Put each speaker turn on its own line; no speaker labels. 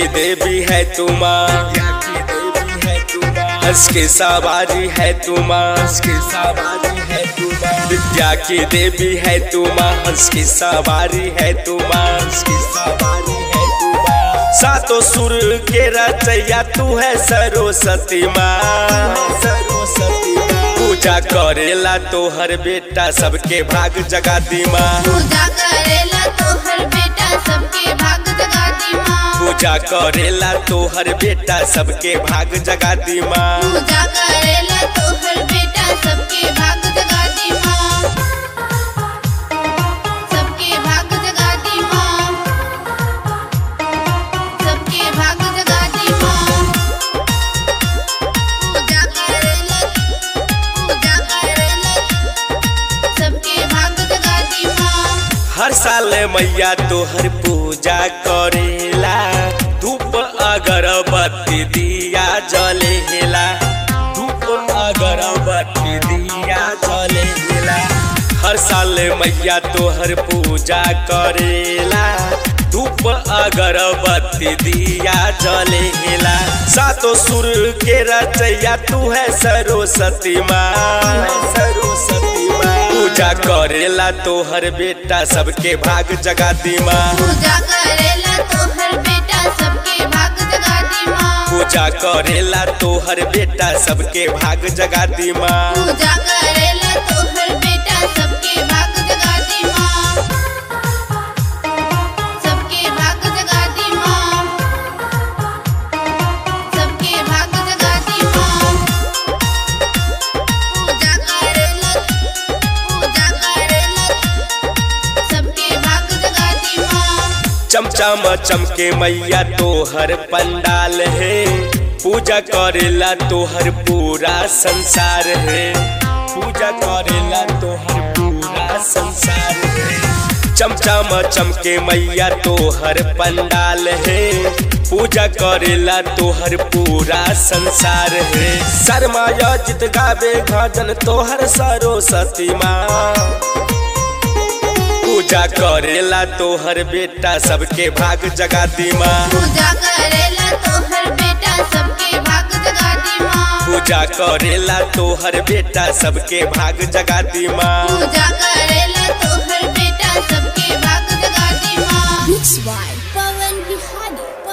देवी है तू माँ हंस के सवारी है तू माँ हंस के सवारी है तू माँ विद्या की देवी है तू माँ हंस की सवारी है तू माँ हंस की सवारी है तू माँ सातों सुर के रचैया तू है सरस्वती माँ सरस्वती पूजा करेला तोहर बेटा सबके भाग जगाती माँ
पूजा करेला तोहर बेटा सबके भाग जगाती माँ
पूजा करेला तोहर बेटा सबके भाग जगाती माँ
पूजा करेला तोहर बेटा सबके भाग जगाती माँ सबके भाग जगाती माँ सबके भाग जगाती माँ पूजा करेला पूजा करेला सबके भाग जगाती माँ
हर साल मैया तोहर पूजा करेला धूप अगरबत्ती दिया जलेला धूप अगरबत्ती दिया जलेला हर साल मैया तोहर पूजा करेला धूप अगरबत्ती दिया जलेला सातों सुर के रचैया तू है सरस्वती माँ सरस्वती माँ पूजा करेला तोहर बेटा सबके भाग जगाती माँ
पूजा करेला तोहर बेटा सबके भाग जगाती माँ
पूजा करेला तोहर बेटा सबके भाग जगाती माँ
पूजा करेला तोहर बेटा सबके भाग जगाती माँ सबके भाग जगाती माँ सबके भाग जगाती माँ पूजा करेला पूजा करेला सबके भाग जगाती माँ
चमचम चमके मैया तोहर पंडाल है पूजा करेला तोहर पूरा संसार है पूजा करेला तोहर पूरा संसार है चमचम चमके मैया तोहर पंडाल है पूजा करेला तोहर पूरा संसार है शर्माया जित गावे भजन तोहर सरस्वती माँ पूजा करेला तोहर बेटा सबके भाग जगाती माँ
पूजा करेला तोहर बेटा सबके भाग जगाती माँ
पूजा करेला तोहर बेटा सबके भाग जगाती माँ
पूजा करेला तोहर बेटा सबके भाग जगाती माँ
Mixed by Pawan Bihari.